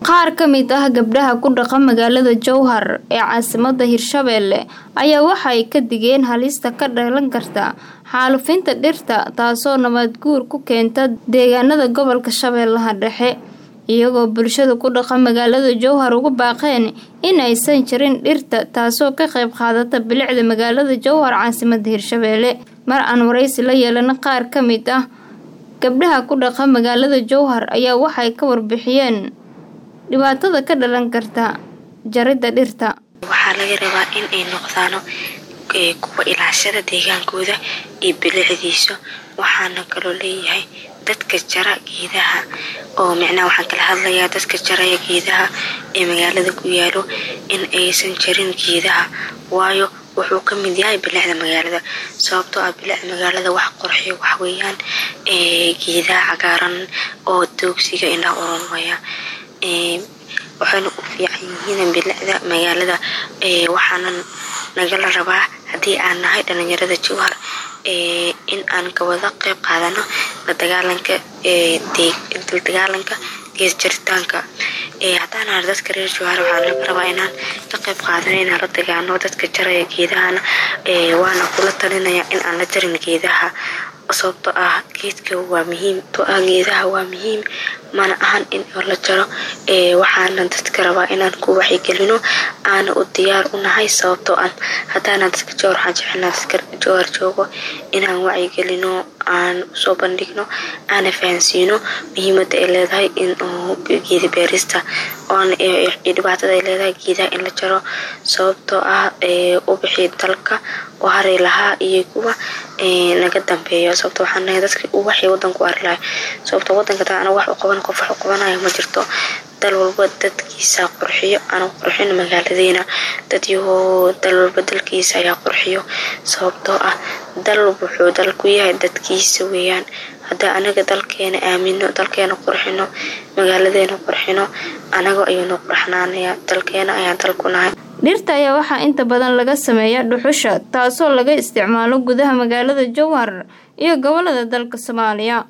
qaar ka mid ah gabdhaha ku dhaqa magaalada jowhar ee caasimada hirshabeelle ayaa waxay ka digeen halista ka dhalan karta xaalufinta dhirta taasoo nabad guur ku keenta deegaanada gobolka shabeellaha dhexe iyagoo bulshada ku dhaqa magaalada jowhar ugu baaqeen in aysan jirin dhirta taasoo ka qayb qaadata bilicda magaalada jowhar caasimada hirshabeelle mar aan waraysi la yeelana qaar ka mid ah gabdhaha ku dhaqa magaalada jowhar ayaa waxay ka warbixiyeen dhibaatada ka dhalan karta jaridda dhirta waxaa laga rabaa in ay noqdaano kuwa ilaashada deegaankooda iyo bilicdiisa waxaana kaloo leeyahay dadka jara geedaha oo micnaha waxaan kala hadlayaa dadka jaraya geedaha ee magaalada ku yaalo in aysan jarin geedaha waayo wuxuu ka mid yahay bilicda magaalada sababtoo ah bilicda magaalada wax qorxiyo waxweeyaan geedaha cagaaran oo doogsiga indhaha uronmaya waxayna u fiican yihiin bilicda magaalada waxaana nagala rabaa haddii aan nahay dhalinyarada jowhar in aan kawada qeyb qaadano ladagaalanka ladagaalanka gees jaritaanka haddaan nahay dadka reer jowhar waxaa laga rabaa inaan ka qeyb qaadano inaan la dagaano dadka jaraya geedahana waana kula talinaya in aan la jarin geedaha sababtoo ah geedka waa muhiim to ah geedaha waa muhiim mana ahan in la jaro waxaana dadka rabaa inaan ku waxyigelino aana u diyaar u nahay sababtoo ah haddaana dadka jowhar waxaan jecelnaa dadka jowhar joogo inaan wacyigelino aan usoo bandhigno aana fahansiino muhiimada ay leedahay in geeda beerista oona dhibaatada ay leedahay geedaha in la jaro sababtoo ah ubixii dalka oo hari lahaa iyo kuwa naga dambeeyo sababto waxaan nahay dadka waxay wadanku ari lahay sababto wadanka taa anaga wax u qaban qof wax u qabanayo ma jirto dal walba dadkiisa qurxiyo aan qurxin magaaladeena dad yahoo dal walba dalkiisa ayaa qurxiyo sababtoo ah dal wuxuu dal ku yahay dadkiisa weeyaan haddaa anaga dalkeena aamino dalkeena qurxino magaaladeena qurxino anaga ayuunu qurxnaanaya dalkeena ayaan dal ku nahay dhirta ayaa waxaa inta badan laga sameeya dhuxusha taasoo laga isticmaalo gudaha magaalada jowhar iyo gobolada dalka soomaaliya